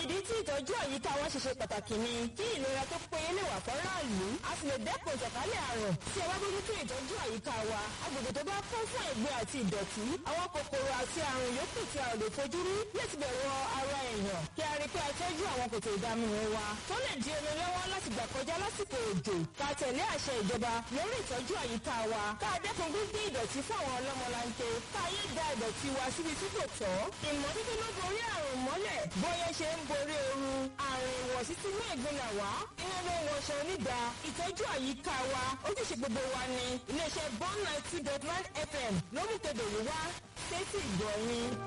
ìdí tí ìtọ́jú àyíká wa ṣe ṣe pàtàkì ni kí ìlera tó péye lè wà fọ́ráàlú a sì lè dẹ́kun ìtànkálẹ̀ àrùn tí ẹ bá bójútó ìtọ́jú àyíká wa agbègbè tó bá kún fún ẹ̀gbin àti ìdọ̀tí àwọn kòkòrò àti àrùn yòókù tí a ò lè fojú rí yóò ti bẹ̀rù ara èèyàn kí a rí pé a tọ́jú àwọn kòtò ìdáminú wa tó lè di omi lọ́wọ́ láti gbà kọjá lásìkò òjò ká tẹ̀lé àṣẹ ìjọba lórí ìtọ́jú àyíká wa ká dẹ́kun gbígbé ìdọ̀tí fún àwọn ọlọ́mọlanke ká yé da ìdọ̀tí wa síbi tí kò tọ́ ìmọ́tótó ló borí àrùn mọ́lẹ̀ bóyá ṣe ń borí ooru àrùn ìwọ̀sí tí mú ìgbìnà wá iná ló ń wọṣọ onídà ìtọ́jú àyíká wa ojúṣe gbogbo wa ni iléeṣẹ́ bond ninety dot nine fm ló mú kedere wá sétí ìgbọ̀nyìn.